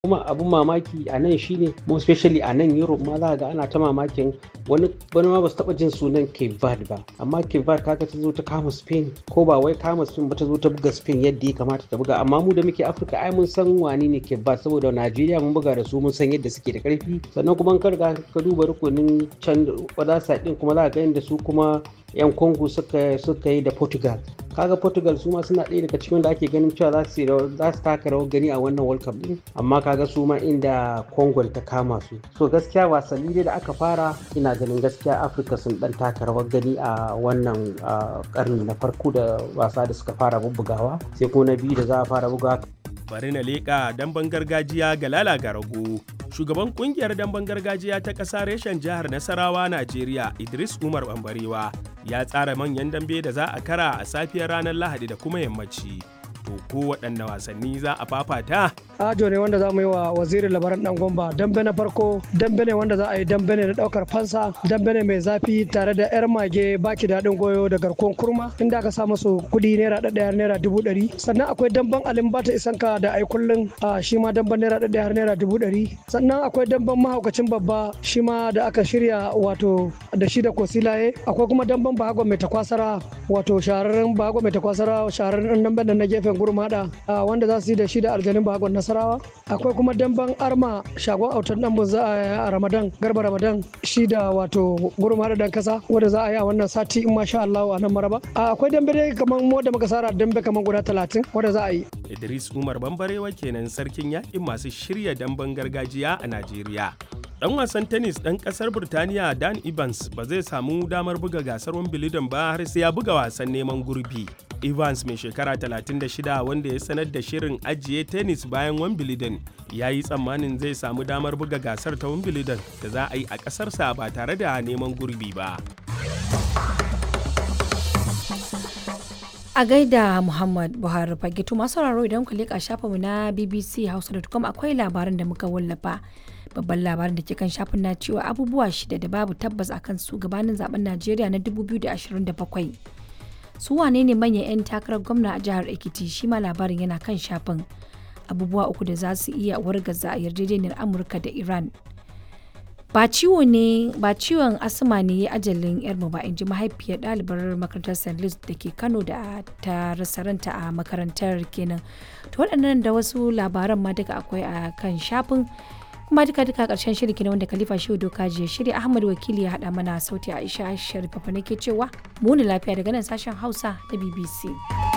kuma abun mamaki a nan shine mo especially a nan Europe ma za ga ana ta mamakin wani wani ma ba su taba jin sunan Cape Verde ba amma Cape Verde kaga ta zo ta kama Spain ko ba wai kama Spain ba ta zo ta buga Spain yadda ya kamata ta buga amma mu da muke Afirka ai mun san wani ne Cape Verde saboda Najeriya mun buga da su mun san yadda suke da karfi sannan kuma ka riga ka duba rukunin can wadasa din kuma za ga yadda su kuma yan Congo suka suka yi da Portugal kaga Portugal su ma suna ɗaya daga cikin da ake ganin cewa za su za su taka rawar gani a wannan World Cup din amma kaga su ma inda Congo ta kama su so gaskiya wasanni dai da aka fara ina ganin gaskiya Afirka sun dan taka rawar gani a wannan karni na farko da wasa da suka fara bubbugawa sai ko na biyu da za a fara bugawa bari na leƙa damben gargajiya ga lala garago shugaban kungiyar damben gargajiya ta ƙasa reshen jihar nasarawa najeriya idris umar bambarewa ya tsara manyan dambe da za a kara a safiyar ranar lahadi da kuma yammaci to ko waɗanne wasanni za a fafata ajo ne wanda za mu yi wa wazirin labaran dan gomba dambe na farko dambe ne wanda za a yi dambe ne na daukar fansa dambe ne mai zafi tare da yar mage baki daɗin goyo da garkon kurma inda aka sa musu kuɗi naira ɗaya naira dubu ɗari sannan akwai damben alin bata isanka da ai kullun shi ma damben naira ɗaya har naira dubu ɗari sannan akwai damben mahaukacin babba shi ma da aka shirya wato da shi da kosilaye akwai kuma damben bahagon mai takwasara wato shahararren bahagon mai takwasara shahararren damben da na gefen gurmada wanda za su yi da shi da aljanin bahagon nasarawa akwai kuma damben arma shagon autar dan za a ramadan garba ramadan shi da wato gurmada dan kasa wanda za a yi a wannan sati in masha Allah a nan maraba akwai dambe dai kamar wanda muka sara dambe kamar guda talatin wanda za a yi idris umar bambarewa kenan sarkin yakin masu shirya damben gargajiya a najeriya dan wasan tennis dan kasar Burtaniya Dan Evans ba zai samu damar buga gasar Wimbledon ba har sai ya buga wasan neman gurbi. Evans mai shekara 36 wanda ya sanar da shirin ajiye tennis bayan Wimbledon ya yi tsammanin zai samu damar buga gasar ta Wimbledon da za a yi a ƙasarsa ba tare da neman gurbi ba. a gaida muhammad buhari fagitu masu sauraro idan ku leƙa shafinmu na bbc hausa.com akwai labaran da muka wallafa babban labarin da ke kan shafin na cewa abubuwa shida da babu tabbas akan su gabanin zaben najeriya na 2027 su wane ne manyan 'yan takarar gwamna a jihar ekiti shi ma labarin yana kan shafin abubuwa uku da za su iya wargaza a yarjejeniyar amurka da iran ba ciwo ne ba ciwon asma ne ya ajalin yarmu ba in ji mahaifiyar ɗalibar makarantar st louis da ke kano da ta rasa ranta a makarantar kenan to waɗannan da wasu labaran ma duka akwai a kan shafin kuma duka duka karshen shirin kenan wanda khalifa shehu doka jiya shirya ahmad wakili ya haɗa mana sauti aisha sharifa nake cewa muni lafiya daga nan sashen hausa na bbc